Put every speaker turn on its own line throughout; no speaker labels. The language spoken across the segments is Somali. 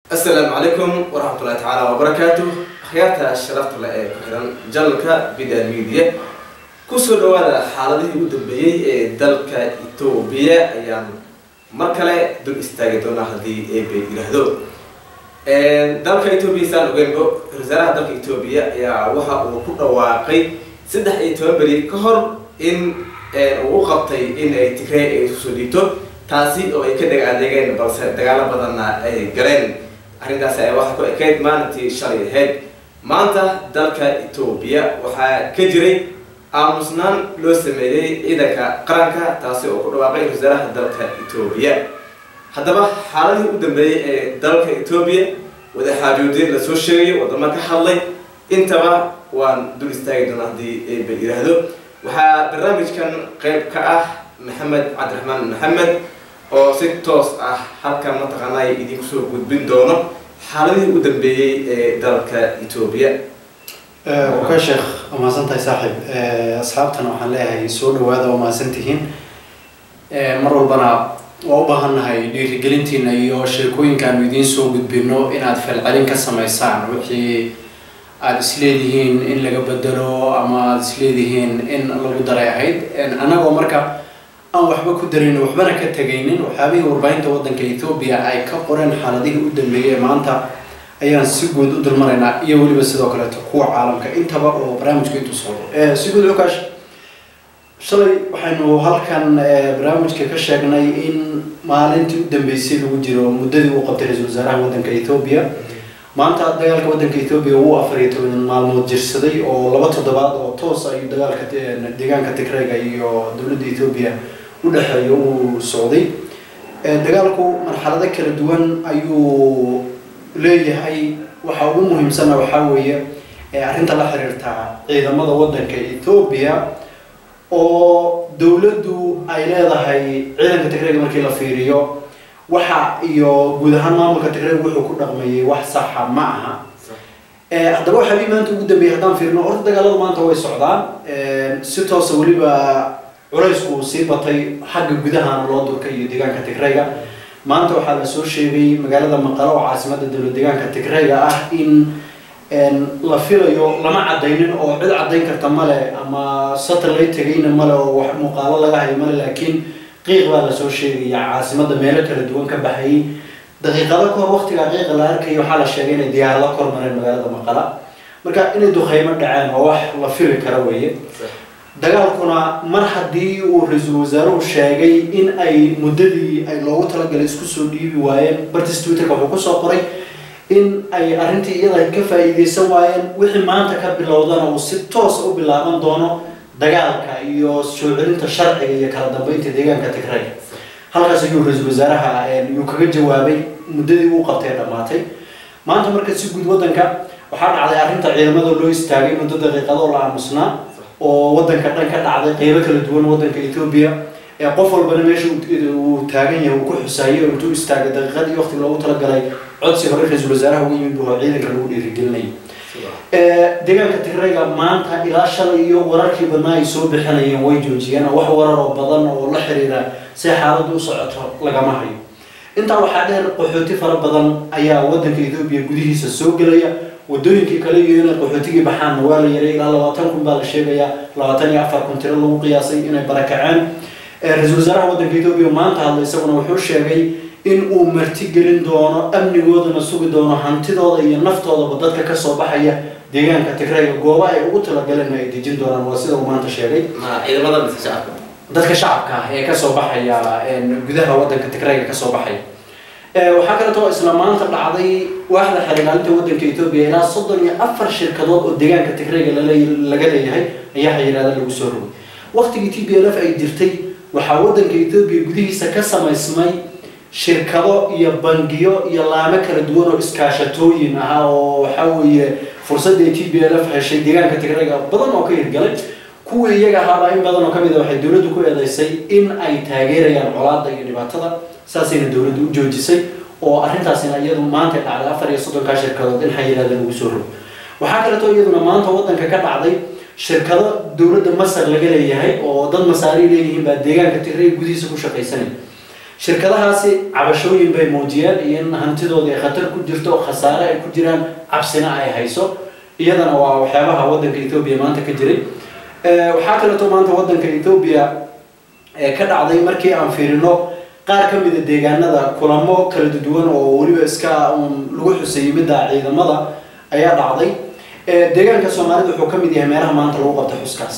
asalaamu calaykum waraxmatullahi tacaala wabarakaatu akhyaarta sharafta leh ee ku xiran janalka bidal media kusoo dhawaada xaaladihii ugu dambeeyey ee dalka etoobiya ayaan mar kale dul istaagi doonaa haddii eebe yidhaahdo dalka etoobiya saan ogeynbo wasaaraha dalka etoobiya ayaa waxa uu ku dhawaaqay saddex iyo toban beri ka hor in uu u qabtay in ay tigrey ay iskusoo dhiibto taasi oo ay ka dheg adeegeen balse dagaalo badanna ay galeen arrintaas ayaa waxaa ku ekayd maalintii shalay ahayd maanta dalka etoobiya waxaa ka jiray aamusnaan loo sameeyey ciidanka qaranka taasi oo ku dhawaaqay wasaaraha dalka etoobiya haddaba xaaladii u dambeeyey ee dalka etoobiya wadaxaajoodin lasoo sheegay wadamo ka hadlay intaba waan dul istaagi doona haddii eeba yidhaahdo waxaa barnaamijkan qeyb ka ah maxamed cabdiraxmaan maxamed oo si toos ah halkan mataqaanaa idinku soo gudbin doono xaaladihii u dambeeyey ee dalka etoobiya
okay sheekh waa mahadsan tahay saaxiib asxaabtana waxaan leeyahay soo dhawaada waa mahadsan tihiin mar walbana waa u baahannahay dhiirigelintiina iyo sheekooyinkaanu idiin soo gudbino inaad falcelin ka samaysaan wixii aada isleedihiin in laga bedelo ama aada isleedihiin in lagu daray ahayd annagoo marka aan waxba ku daraynin waxbana ka tegaynin waxyaabihii warbaahinta waddanka etoobiya ay ka qoreen xaaladihii u dambeeyey maanta ayaan si guud u dulmaraynaa iyo weliba sidoo kaleeto kuwa caalamka intaba oo barnaamijku intuu socdo si guud xukaash shalay waxaynu halkan barnaamijka ka sheegnay in maalintii u dambeysay lagu jiro muddadii uu qabtay ra-iisul wasaaraha waddanka etoobiya maanta dagaalka waddanka etoobiya wuu afar iyo toban maalmood jirsaday oo laba toddobaad oo toos ayuu dagaalka deegaanka tigreyga iyo dowladda etoobiya u dhexeeya uu socday dagaalku marxalado kala duwan ayuu leeyahay waxa ugu muhiimsana waxaa weeye arrinta la xiriirta ciidamada waddanka etoobiya oo dowladdu ay leedahay ciidanka tigreyga markii la fiiriyo waxa iyo guud ahaan maamulka tigreyga wuxuu ku dhaqmayay wax saxa ma aha haddaba waxaabii maanta ugu dambeeyay haddaan fiirino horta dagaalada maanta way socdaan si toosa weliba culaysku sii batay xagga gudahana loo durkay iyo deegaanka tigreyga maanta waxaa la soo sheegay magaalada maqalo oo caasimada dowlad deegaanka tigreyga ah in la filayo lama cadaynin oo cid cadayn karta male ama satellite tegayna male oo wax muuqaalo laga hayo male laakiin qiiq baa lasoo sheegaya caasimada meelo kala duwan ka baxayay daqiiqado kahor waqtigaa qiiqa la arkaya waxaa la sheegay inay diyaarado kor mareen magaalada maqala marka inay duqeymo dhaceen oo wax la fili kara weeye dagaalkuna mar haddii uu ra-iisul wasaaruhu sheegay in ay muddadii ay loogu talagalay isku soo dhiibi waayeen bartis twitterka wuxuu kusoo qoray in ay arrintii iyada ka faa'iideysan waayeen wixii maanta ka bilowdana uu si toos u bilaaban doono dagaalka iyo soo celinta sharciga iyo kala dambeynta deegaanka tigreyga halkaas ayuu ra-iisul wasaaraha yuu kaga jawaabay muddadii uu qabtay dhammaatay maanta marka si guud waddanka waxaa dhacday arrinta ciidamada loo istaagay muddo daqiiqadoo la aamusnaa oo waddanka dhan ka dhacday qeybo kala duwan waddanka etoobiya ee qof walbana meesha uu taagan yahay uu ku xusaayay oo intuu istaagay daqiiqadii waqti loogu talagalay codsi hore ra-iisul wasaaraha ugu yimid buu ciidanka lagu dhiirigelinayay deegaanka tigreyga maanta ilaa shalay iyo wararkii badnaa ay soo bixinayeen way joojiyeen oo wax warar oo badan oo la xiriira si xaaladdu u socoto lagama hayo intaa waxaa dheer qaxooti fara badan ayaa waddanka etoobiya gudihiisa soo gelaya wadooyinkii kale iyo inay qaxootigii baxaanna waa la yaray ilaa labaatan kun baa la sheegayaa labaatan iyo afar kun tiro lagu qiyaasay inay barakaceen ra-iisul wasaaraha waddanka etoobiya maanta hadla isaguna wuxuu sheegay in uu martigelin doono amnigoodana sugi doono hantidooda iyo naftoodaba dadka kasoo baxaya deegaanka tigreyga gooba ay ugu talagaleen ay dejin doonaan waa sida uu maanta sheegay
ciidamada mise shacabka
dadka shacabka ah ee kasoo baxaya gudaha waddanka tigreyga kasoo baxaya waxaa kaleeto isla maanta dhacday waaxda xerigaalinta waddanka etoobiya ilaa soddon iyo afar shirkadood oo deegaanka tigreyga laga leeyahay ayaa xayiraada lagu soo rogay waqtigii t b l f ay jirtay waxaa waddanka etoobiya gudihiisa ka samaysmay shirkado iyo bangiyo iyo laamo kala duwan oo iskaashatooyin ahaa oo waxaa weeye fursadii t b l f heshay deegaanka tigreyga badan oo ka hirgalay kuwii iyaga ahaabaa in badan oo kamid a waxay dowladdu ku eedeysay in ay taageerayaan colaada iyo dhibaatada saasayna dowladdu u joojisay oo arrintaasina iyadu maanta dhacday afar iyo soddonkaa shirkadood in xayiraada lagu soo rogo waxaa kaleeto iyaduna maanta waddanka ka dhacday shirkado dowladda masar laga leeyahay oo dad masaari leeyihiin baa deegaanka tigrey gudihiisa ku shaqaysanaya shirkadahaasi cabashooyin bay muujiyeen iyo in hantidooda ay khatar ku jirto khasaare ay ku jiraan cabsina ay hayso iyadana waa waxyaabaha waddanka etoobiya maanta ka jiray waxaa kaleeto maanta waddanka etoobiya ka dhacday markii aan fiirino qaar ka mida deegaanada kulamo kala duwan oo weliba iska lagu xuseeyey midda ciidamada ayaa dhacday deegaanka soomaalida wuxuu ka mid yahay meelaha maanta lagu qabta xuskaas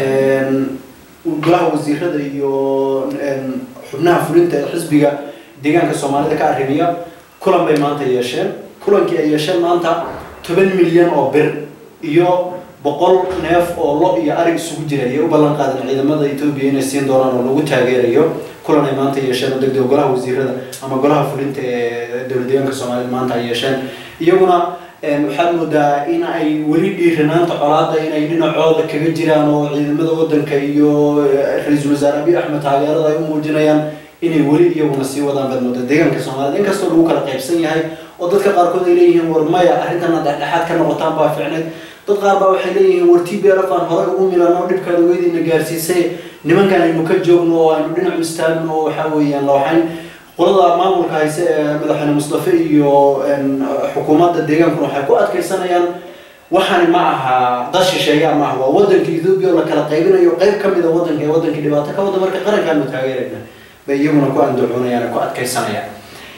golaha wasiirada iyo xubnaha fulinta ee xisbiga deegaanka soomaalida ka arrimiya kulan bay maanta yeesheen kulankii ay yeesheen maanta toban milyan oo bir iyo boqol neef oo lo iyo ari isugu jira ayay u ballan qaadeen ciidamada etoobiya inay siin doonaan oo lagu taageerayo kulan ay maanta yeesheen oo degdeg golaha wasiirada ama golaha fulinta ee dowlad deegaanka soomaalida maanta ay yeesheen iyaguna waxaad moodaa in ay weli dhiiranaanta colaada inay dhinacooda kaga jiraan oo ciidamada wadanka iyo ra-iisul wasaare abiy axmed taageerada ay u muujinayaan inay weli iyaguna sii wadaan baad moodaa deegaanka soomaalida inkastoo lagu kala qaybsan yahay oo dadka qaarkood ay leeyihiin war maya arrintana dhexdhexaad ka noqotaan baa ficneed dad qaar baa waxay leeyihiin war t b lf aan horey ugu milano dhibkaada weydiina gaarsiisay nimankan aynu ka joogno oo aynu dhinacu istaagno oo waxaa weeyaan looxayn qolada maamulka hayse ee madaxweyne mustafe iyo xukuumadda deegaankuna waxay ku adkaysanayaan waxani ma aha dad shisheeyaa ma aha waa wadanka ethoobia oo la kala qaybinayo qayb ka mida wadanka ee wadankii dhibaato ka wada marka qarankaanu taageerayna bay iyaguna ku andacoonayaan ku adkaysanayaan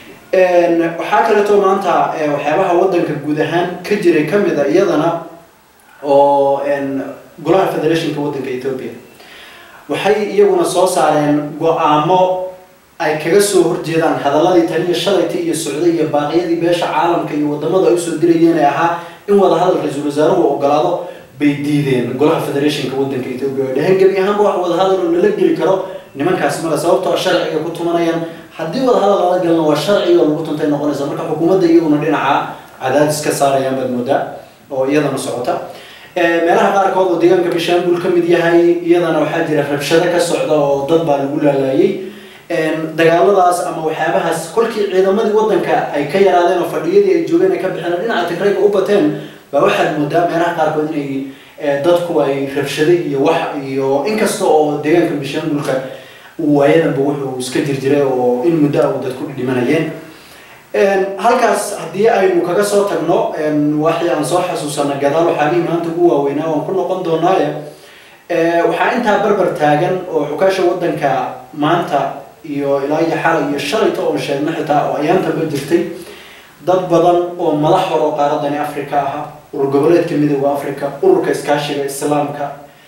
waxaa kaleeto maanta waxyaabaha wadanka guud ahaan ka jiray ka mida iyadana oo golaha federationka wadanka ethoobia waxay iyaguna soo saareen go-aamo ay kaga soo horjeedaan hadaladii taniyo shalayta iyo socday iyo baaqyadii beesha caalamka iyo wadamada ay usoo dirayeen ee ahaa in wadahadal ra-iisul wasaaruhu ogolaado bay diideen golaha federationka wadanka ethoobia ay dhaheen gebi ahaanba wax wadahadal oo lala geli karo nimankaas male sababtoo sharciga ku tumanayaan haddii wadahadal lala galna waa sharciga oo lagu tuntay noqonaysa marka xukuumadda iyaguna dhinaca cadaadis ka saarayaan baad moodaa oo iyadana socota meelaha qaarkood oo deegaanka bishaangul ka mid yahay iyadana waxaa jira rabshado ka socda oo dad baa lagu laalaayay dagaaladaas ama waxyaabahaas kolkii ciidamadii wadanka ay ka yaraadeen oo fadhiyadii ay joogeen ay ka bixeen dhinaca tigrayga u bateen baa waxaad moodaa meelaha qaarkood inay dadku ay rabshado iyo wax iyo inkasta oo deegaanka bishaangulka waayadanba wuxuu iska jirjiray oo in muddo ah uu dadku dhimanayeen halkaas haddii aynu kaga soo tagno waxii aan soo xasuusana gadaal waxaagii maanta ugu waaweynaa waan ku noqon doonaaye waxaa intaa barbar taagan oo xukaasha wadanka maanta iyo ilaa iyo xalay iyo shalayta oon sheegno xitaa oo ayaantaba jirtay dad badan oo madax hor oo qaaradani africa aha urur goboleedka midooda africa ururka iskaashiga islaamka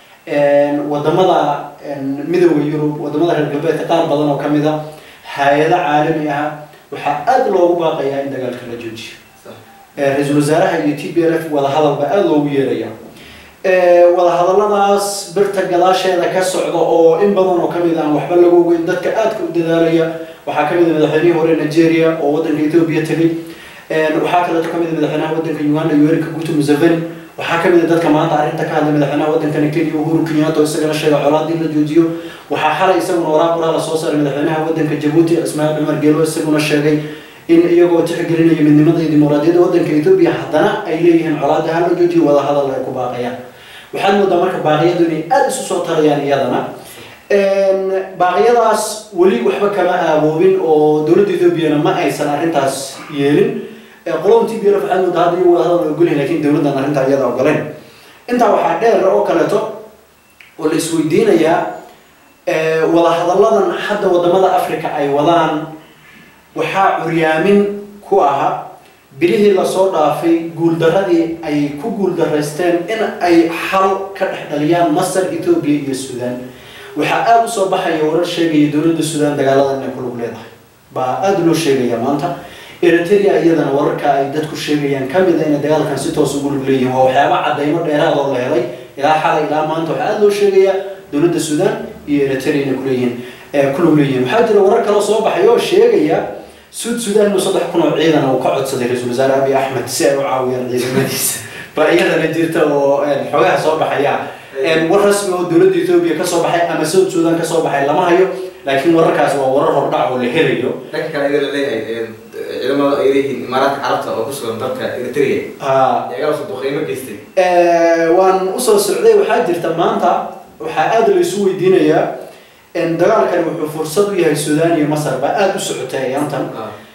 wadamada midooda yurub wadamada reer galbeedka qaar badan oo kamid a hay-ado caalami ah waxaa aada loogu baaqayaa in dagaalka la joojiyo ra-iisul wasaaraha iyo t b l f wadahadal baa aada loogu yeeraya wadahadaladaas birta gadaasheeda ka socda oo in badan oo kamid aan waxba lagu ogeyn dadka aadka u dadaalaya waxaa kamid a madaxweynihii hore nigeria oo wadanka ethoobia tegay waxaa kaleeto kamid a madaxweynaha wadanka uganda yoweri kaguto museveni waxaa kamid a dadka maanta arrinta ka hadlay madaxweynaha wadankani kenya uhuru kenyatta oo isagana sheegay colaadii la joojiyo waxaa xalay isaguna waraaq qoraa lasoo saaray madaxweynaha wadanka jabuuti ismaaciil cumar geelo isaguna sheegay in iyagoo tixgelinaya midnimada iyo dimuqraadiyadda wadanka ethoobia haddana ay leeyihiin colaada hala joojiyo wadahadal ay ku baaqayaan waxaad moodaa marka baaqiyadu inay aada isu soo tarayaan iyadana baaqyadaas weli waxba kama aaboobin oo dowladda ethoobiana ma aysan arrintaas yeelin qolada t b l waxaad moodaa hadda iyagu wadahadal ogolyahin lakin dowladdan arrintaa iyada ogoleyn intaa waxaa dheer oo kaleeto oo la isweydiinayaa wadahadalladan hadda wadamada africa ay wadaan waxaa curyaamin ku aha bilihii lasoo dhaafay guuldaradii ay ku guuldaraysteen in ay xal ka dhex dhaliyaan masar ethoobia iyo suudaan waxaa aada usoo baxaya warar sheegaya dowladda suudaan dagaaladan inay ku lug leedahay baa aada loo sheegaya maanta eritrea iyadana wararka ay dadku sheegayaan kamid a inay dagaalkan si toos ugu lug leeyihin waa waxyaaba cadaymo dheeraad oo la helay ilaa xalay ilaa maanta waxaa aada loo sheegaya dowladda suudaan iyo eritrea inay kuleeyihiin ku lug leeyihin waxaa jira warar kaloo soo baxay oo sheegaya suud suudaan inuu saddex kun oo ciidan uu ka codsaday ra-iisul wasaare abiy axmed si ay u caawiyaan ciidamadiisa baa iyadana jirta oo xogaha soo baxaya war rasmi oo dowladda ethoobia kasoo baxay ama suud suudaan kasoo baxay lama hayo laakiin wararkaas waa warar hordhac oo la helayo
dhanka kale iyada laleeyahay ciidamada ay leeyihiin imaaraadka carabta oo kusugan dalka eritrea iyagala soo duqeymo geystay
waan usoo socday waxaa jirta maanta waxaa aada la isu weydiinayaa dagaalkani wuxuu fursad u yahay suudaan iyo masar baa aada u socotay ayaantan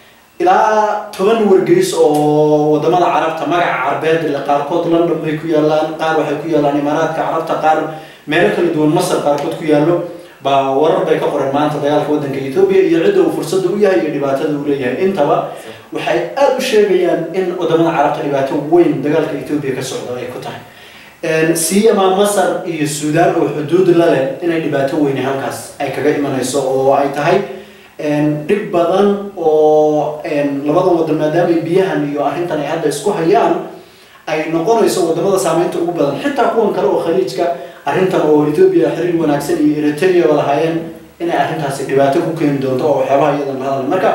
ilaa toban wargeys oo wadamada carabta magaca carbeed le qaarkood london bay ku yaalaan qaar waxay ku yaalaan imaaraadka carabta qaar meelo kala duwan masar qaarkood ku yaallo baa warar bay ka qoran maanta dagaalka waddanka etoobiya iyo cidda uu fursadda u yahay iyo dhibaatada uu leeyahay intaba waxay aada u sheegayaan in wadamada carabta dhibaato weyn dagaalka etoobiya ka socda ay ku tahay siyamaa masar iyo suudaan oo xuduud la leh inay dhibaato weyne halkaas ay kaga imanayso oo ay tahay dhib badan oo labada wadan maadaama biyahan iyo arrintan ay hadda isku hayaan ay noqonayso wadamada saameynta ugu badan xitaa kuwan kale oo khaliijka arrintan oo etoobiya xiriir wanaagsan iyo eritrea ba lahaayeen inay arrintaasi dhibaato ku keeni doonto oo waxyaabaha iyadan la hadlay marka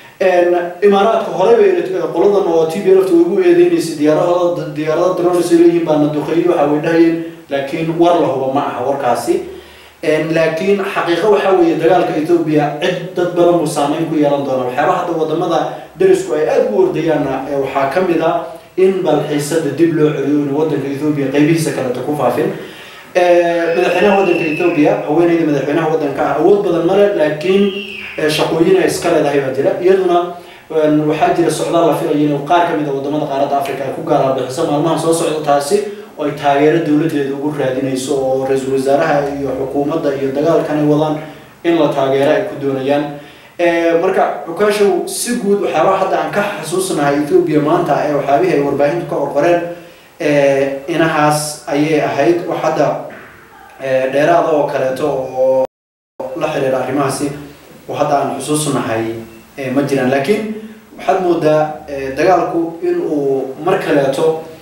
imaaraadka horeyba qoladan oo t b lft ugu eedeynaysay diyaarahooda diyaarada drones ay leeyihiin baana duqeeyo waxa way dhahayeen laakiin war la huba ma aha warkaasi laakiin xaqiiqo waxaa weeye dagaalka etoobiya cid dad badan buu saameyn ku yeelan doona waxyaabaha hadda wadamada darisku ay aada u ordayaanna waxaa ka mid a in balxiisada dib loo celiyo in wadanka etoobiya qaybihiisa kaleta ku faafin madaxweynaha wadanka etoobiya haweeneyda madaxweynaha wadanka ah awood badan male laakiin shaqooyin ay iska leedahay baa jira iyaduna waxaa jira socdaal la filayo in qaar ka mid a wadamada qaaradda africa ay ku gaalabixiso maalmaha soo socda taasi oo ay taageero dowladeeda ugu raadinayso oo ra-iisul wasaaraha iyo xukuumadda iyo dagaalkan ay wadaan in la taageero ay ku doonayaan marka xukaashow si guud waxyaabaha hadda aan ka xasuusnahay etoobiya maanta ee waxyaabihii ay warbaahintu ka orqoreen inahaas ayay ahayd wax hadda dheeraada oo kaleeto oo la xiriira arrimahaasi oo hadda aan xusuusnahay ma jiraan laakiin waxaad moodaa dagaalku inuu mar kaleeto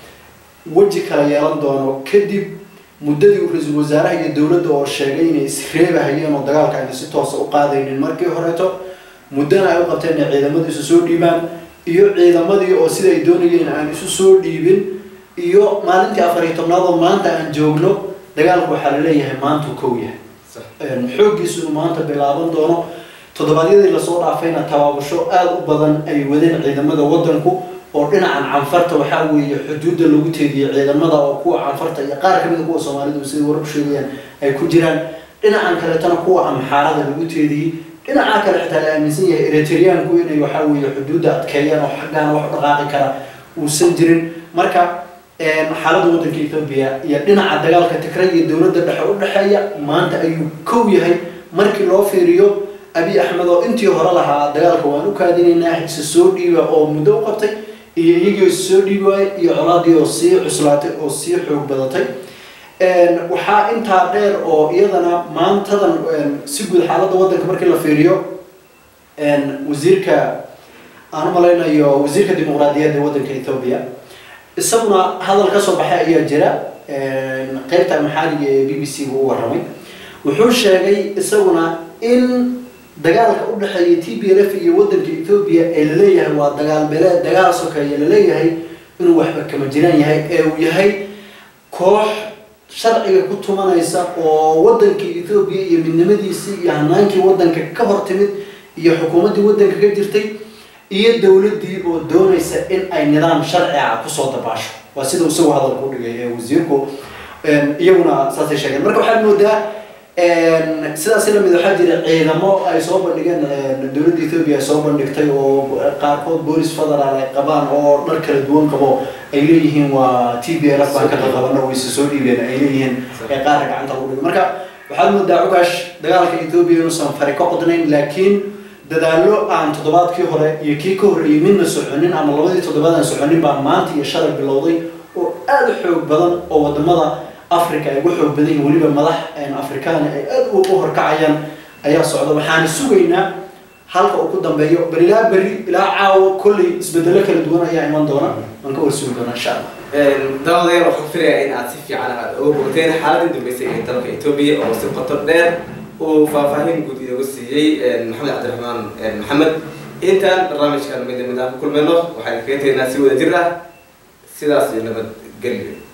weji kala yeelan doono kadib muddadii uu ra-iisul wasaaraha iyo dowladda oo sheegay inay isreebahayeen oo dagaalka ayna si toosa u qaadaynin markii horeeto muddana ay u qabteen inay ciidamadu isu soo dhiibaan iyo ciidamadii oo sida ay doonayeen aan isu soo dhiibin iyo maalintii afar iyo tobnaad oo maanta aan joogno dagaalku waxaa la leeyahay maantuu kow yahay xooggiisu inuu maanta bilaaban doono toddobaadyadii lasoo dhaafayna tabaabasho aada u badan ay wadeen ciidamada waddanku oo dhinacan canfarta waxaa weeye xuduudda lagu teediyey ciidamada oo kuwa canfarta iyo qaar kamid a kuwa soomaalidu siday warar u sheegayaan ay ku jiraan dhinacan kaletana kuwa amxaarada lagu teediyey dhinaca kale xitaa la aaminsan yahay eritreanku inay waxaa weeye xuduudda adkeeyaan oo xaggaana wax u dhaqaaqi kara uusan jirin marka xaaladda waddanka etoobiya iyo dhinaca dagaalka tigray iyo dowladda dhexe u dhexeeya maanta ayuu kow yahay markii loo fiiriyo abi axmed oo intii hore lahaa dagaalka waan u kaadinaynaa isa soo dhiiba oo muddo u qabtay iyo iyagii isa soo dhiibi waayey iyo colaadii oo sii cuslaatay oo sii xoog badatay waxaa intaa dheer oo iyadana maantadan si guud xaaladda waddanka markii la fiiriyo wasiirka aan u malaynayo wasiirka dimuqraadiyadda waddanka ethoobia isaguna hadal ka soo baxay ayaa jira qeybta maxaaliga ee b b c gu u warramay wuxuu sheegay isaguna in dagaalka u dhexeeya t b l f iyo waddanka ethoobia ee laleeyahay waa dagaal bele dagaal sokeeye laleeyahay inuu waxba kama jiraan yahay ee uu yahay koox sharciga ku tumanaysa oo waddankii ethoobia iyo midnimadiisii iyo hanaankii waddanka ka hor timid iyo xukuumaddii waddanka ka jirtay iyo dowladdii oo doonaysa in ay nidaam sharci ah kusoo dabaasho waa sida isagu hadalka u dhigay ee wasiirku iyaguna saasay sheegeen marka waxaad moodaa sidaasi lamid waxaa jira ciidamo ay soo bandhigeen dowladda ethoobia ay soo bandhigtay oo qaarkood boolis federaal ay qabaan oo dhar kala duwan qabo ay leeyihiin waa t b l f baan ka qaqabano wayse soo dhiibeen ay leeyihiin ee qaarka gacanta lagu dhigay marka waxaad moodaa cugaash dagaalka ethoobia inuusan fari ka qodnayn laakiin dadaallo aan toddobaadkii hore iyo kii ka horreeyey midna soconin ama labadii toddobaad aan soconin baa maanta iyo shalay bilowday oo aada u xoog badan oo wadamada africa ay ugu xoog badan yihin weliba madax afrikaana ay aada u horkacayaan ayaa socda waxaana sugaynaa halka uu ku dambeeyo bal ilaa berri ilaa caawo kolley isbedelo kala duwan ayaa iman doona waan ka warsugi doonaa insha allah
daawadayaal waxaan filayaa in aad si fiican aad uga bogteen xaaladii dambeysay ee dalka etoobiya oo si qoto dheer uu faahfaahin guud inoogu siiyey maxamed cabdiraxmaan maxamed intaan barnaamijkan mid mid aan ku kulmayno waxaan kaga tegnaa si wada jir ah sidaas iyo nabadgelyo